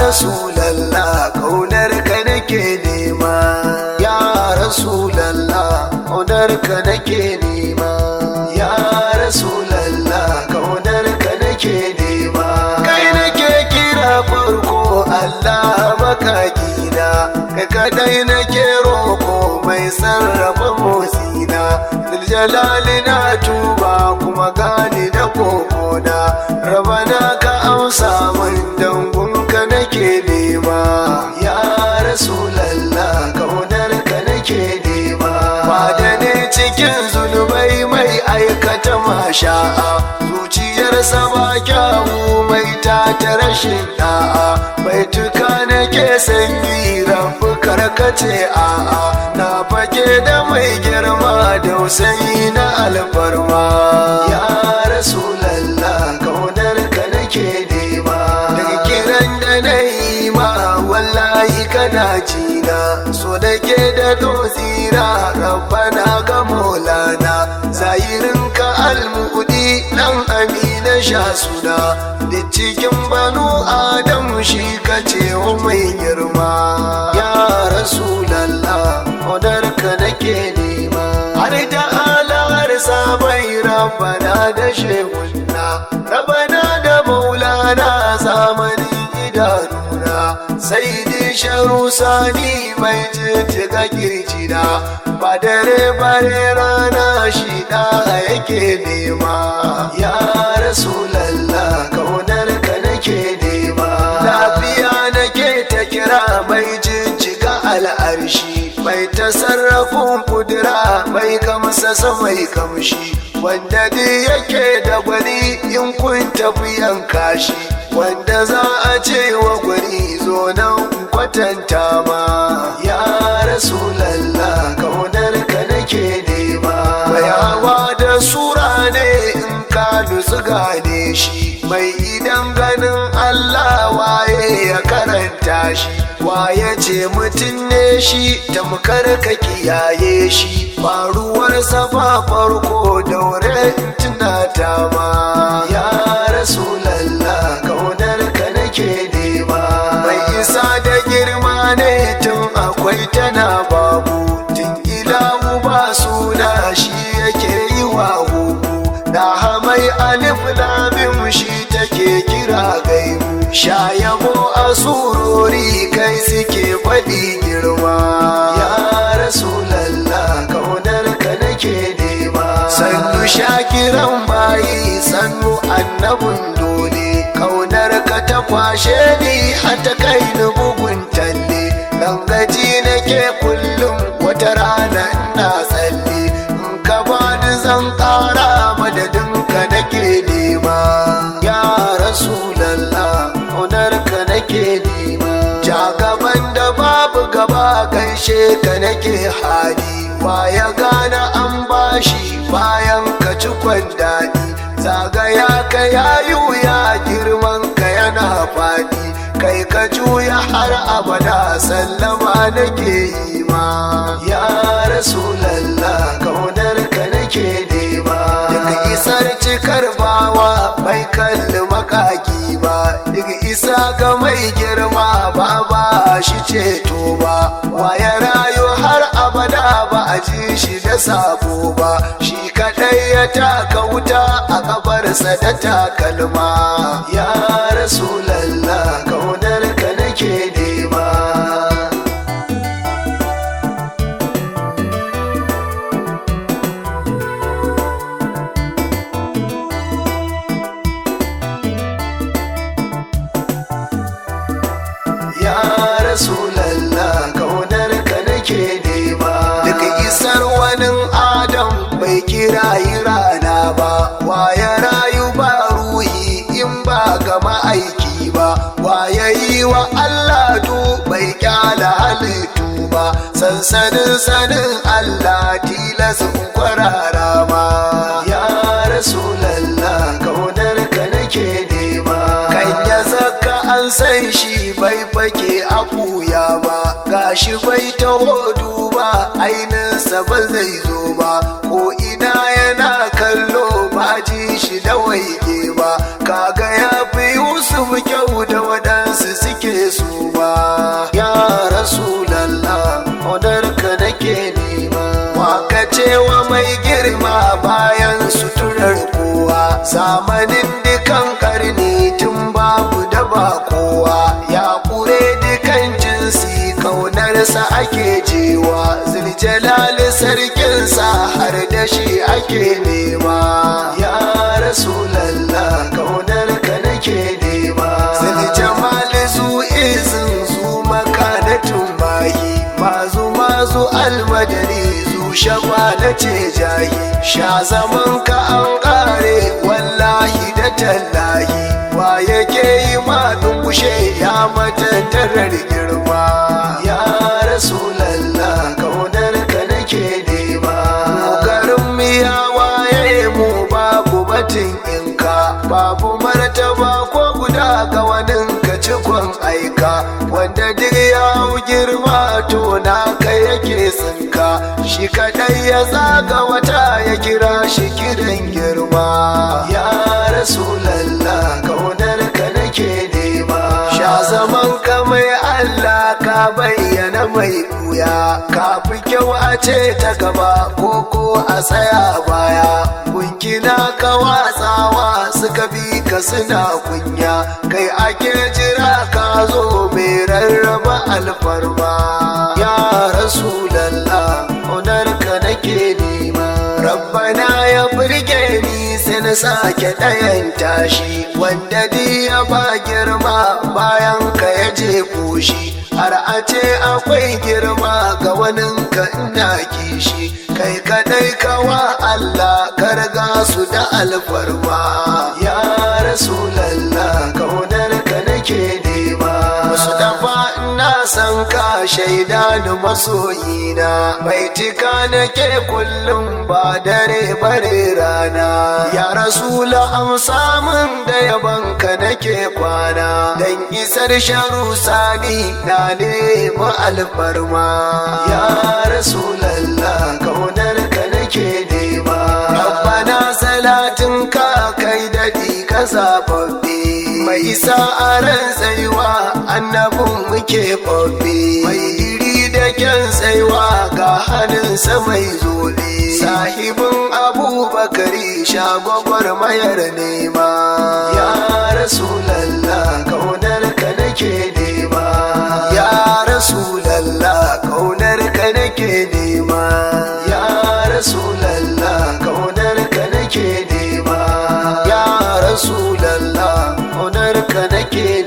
rasulallah kaunar ka nake nema ya rasulallah kaunar ka nake nema ya rasulallah kaunar ka nake nema kai nake kira farko Allah makakina kai kadai nake roko mai sarrafa motsina jalali na tuba kuma gani da kokona rabana ka amsa min dangunka nake nema ya rasulallah kaunar ka nake nema ba da ne cikin zunubai mai aikata masha'a zuciyarsa ba kyawu mai ta ta rashin da'a mai tuka nake sanyi rabu karkace a'a na fake da mai girma da usayi na alfarma ya rasulallah kaunar ka nake nema daga kiran da na yi ma wallahi kana jina so da ke da dozira rabbana ga maulana zahirin ka almudi dan amina sha suna da cikin banu adam shi ka ce mai girma ya rasulallah odar ka nake nema har da alar sabai rabbana da shehunna rabbana da maulana zamanin idanuna sai dai sharu sani mai jijjiga kirjina ba dare bare rana shi da yake nema ya rasulallah kaunar ka nake nema lafiya nake ta kira mai jijjiga al'arshi mai tasarrafin kudura mai kamsasa mai kamshi wanda dai yake da gwani in kun tafi yanka shi wanda za a ce wa gwani zo nan kwatanta ma ya rasulallah kaunar ka nake nema bayawa da sura ne in ka nutsu gane shi mai idan ganin allah waye ya karanta shi waye ce mutum ne shi tamkar ka kiyaye shi faruwarsa ba farko daure tunata ma ya rasulallah kaunar ka nake nema mai isa da girma ne tun akwai tana babu tun ilahu ba suna shi yake yi wa huku da hamai alif lamim shi take kira gaibu sha yabo a surori kai suke faɗi girma ya rasulallah kaunar ka nake nema sannu shakiran bayi sannu annabin dole kaunar ka ta kwashe ni hata kai ni bugun talle dan gaji nake kullum wata rana ina tsalle in ka bani zan ƙara madadin ka nake nema ya rasulallah kaunar ka nake nema ja gaban da babu gaba gaishe ka nake hali ya gane an bashi bayan ka ci daɗi zagaya ka yayu ya girman ka yana faɗi kai ka juya har abada sallama nake yi ma ya rasulallah kaunar ka nake nema daga isar cikar bawa mai kalli makaki ba daga isa ga mai girma ba ba shi ceto ba waya rayu har abada ba a ji shi da sabo ba shi kadai ya taka wuta a kabarsa da takalma ya rasulallah kaunar ka nake nema ya rasulallah kaunar ka nake nema daga isar wani adam bai kira yi rana ba waye rayu ba ruhi in ba ga ma'aiki ba waye yi wa allah du bai kyala halittu ba sansanin sanin allah tilas kwarara ma ya rasulallah kaunar ka nake nema kan ya zaka an san shi bai fake a kuya ba gashi bai taho duba ainihinsa ba zai zo ba ko ina yana kallo ba ji shi da waige ba kaga ya fi yusuf kyau da waɗansu suke so girma bayan suturar kowa zamanin dukan karni tun babu da ba kowa ya kure dukan jinsi kaunarsa ake jewa zuljalali sarkinsa har da shi ake nema ya rasulallah kaunar ka nake nema zuljamali zu izin zu makanatun bayi mazu mazu almadani zu shaba na ce jahi sha zaman ka an kare wallahi da tallahi wa yake yi ma dungushe ya matattarar girma ya rasulallah kaunar ka nake nema garin mu ya waye mu babu batun inka babu martaba ko guda ga wanin ka cikon aika wanda duk ya girma to naka yake tsinka shi kadai ya zaga wata ya kira shi kiran girma ya rasulallah kaunar ka nake nema sha zaman ka mai Allah ka bayyana mai buya ka fi kyau a ce ta gaba ko ko a tsaya baya kunkina ka watsawa suka bi ka suna kunya kai ake jira ka zo mai rarraba alfarma ya rasulallah onar ka nake nema rabbana ya burge ni sai na sake ɗayan tashi wanda di ya ba girma bayan ka ya je koshi har a ce akwai girma ga wanin ka ina kishi kai kadai kawa Allah karga su da alfarma ya rasulallah kaunar ka nake nema musu dafa ina san ka shaida ni masoyina bai tika nake kullum ba dare bare rana ya rasula amsa min da yabanka nake kwana dan isar sharu sani na nemi alfarma ya rasulallah kaunar ka nake nema rabbana salatin ka kai dadi ka zababbe mai isa a ran tsayuwa annabin muke babbe mai iri da kyan tsayuwa ga hannunsa mai zobe sahibin abubakari shagwagwar mayar nema ya rasulallah kaunar ka nake nema ya rasulallah kaunar ka nake nema ya rasulallah kaunar ka nake nema ya rasulallah kaunar ka nake